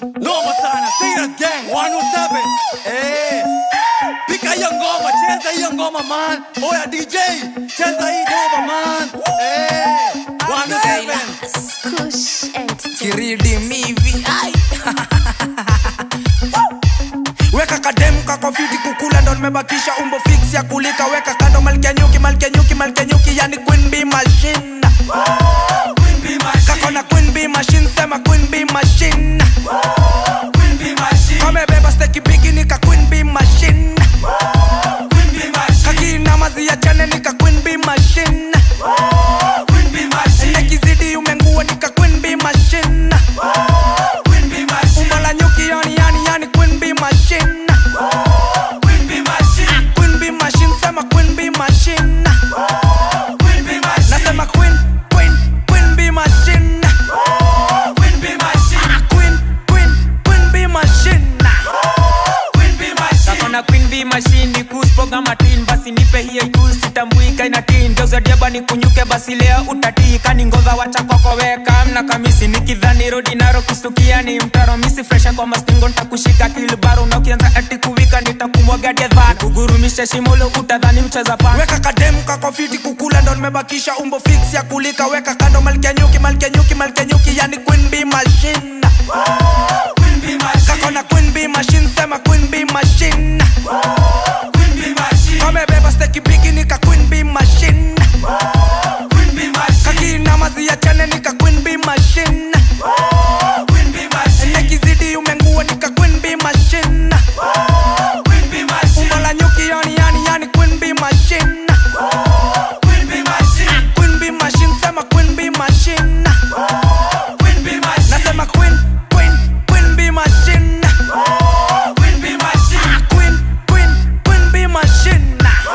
Noma sana, Serious Gang 107. Eh. Pika hiyo ngoma, cheza hiyo ngoma man. Oya DJ, cheza hii ngoma man. Eh. 107. Kush Entertainment. kiridi mivi ai. weka kademu kako fiti kukula ndo nimebakisha umbo fix ya kulika weka kando malkia nyuki malkia nyuki malkia nyuki yani queen bee machine kako na queen bee machine sema queen bee machine kamebeba steki bigi nika queen bee machine kakina mazi ya chane nika queen bee machine nekizidi umengua nika queen bee machine umbo la nyuki yani yani yani queen bee machine queen bee machine sema queen bee machine nasema queen queen queen bee machine queen queen queen bee machine nakona queen b machine kuspoga matin basi nipe hiyo juu sitambuika ina tin geuzadiaba ni kunyuke basi leo utatika ni ngodha wacha kokoweka mna kamisi nikidhani rodi naro kustukia ni mtaro misi fresha kwa mastingo ntakushika kilbaro na ukianza ati kuwika nitakumwagadia dha kugurumisha shimolo utadhani mcheza pa weka kademu kako fiti kukula ndo nimebakisha umbo fix ya kulika weka kando malkia nyuki malkia nyuki malkia nyuki yani queen bee machine kako na queen bee machine sema queen bee machine kamebeba steki bigi nika queen bee machine kakina mazi ya chane nika queen bee machine nekizidi umengua nika queen bee machine umbo la nyuki yani yani yani queen bee machine queen bee machine sema queen bee machine nasema queen queen queen bee machine queen queen queen bee machine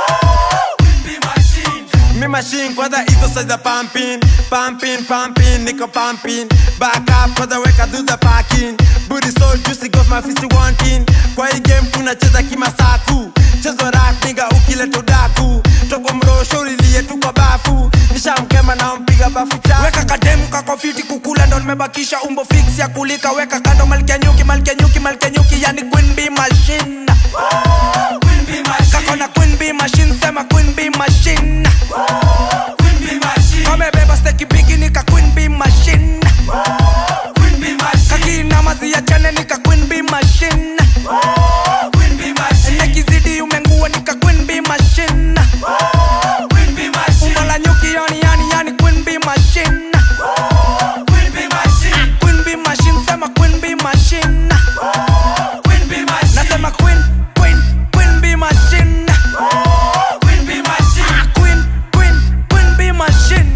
Me machine kwanza hizo size za pumping pumping pumping niko pumping back up kwanza weka do the parking booty so juicy got my fist wanting kwa hii game tunacheza kimasaku chezo rak nigga ukileta udaku toko mrosho ulilie tu kwa bafu nishamkema na mpiga bafu chafu weka kademu kako fiti kukula ndo nimebakisha umbo fix ya kulika weka kando malkia nyuki malkia nyuki malkia nyuki yani queen bee machine kako na queen bee machine sema queen bee machine kamebeba steki bigi nika queen bee machine kakina mazi ya chane nika queen bee machine nekizidi umengua nika queen bee machine umbo la nyuki yani yani yani queen bee machine queen bee machine sema queen bee machine nasema queen queen queen bee machine queen queen queen bee machine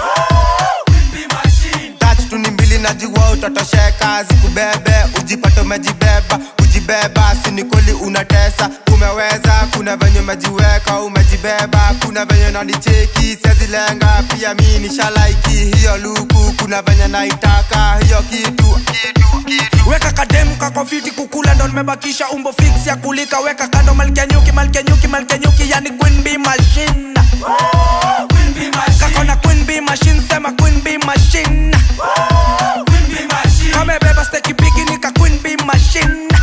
touch tu ni mbili najua utatosheka zikubebe ujipate umejibeba kujibeba sinikoli unatesa umeweza kuna venye umejiweka umejibeba kuna venye nanicheki sezilenga pia mi nishalaiki hiyo luku kuna venye naitaka hiyo kitu kitu kitu weka kademu kako fiti kukula ndo nimebakisha umbo fix ya kulika weka kando malkia nyuki malkia nyuki malkia nyuki yani queen bee machine kako na queen bee machine sema queen bee machine kamebeba steki bigi nika queen bee machine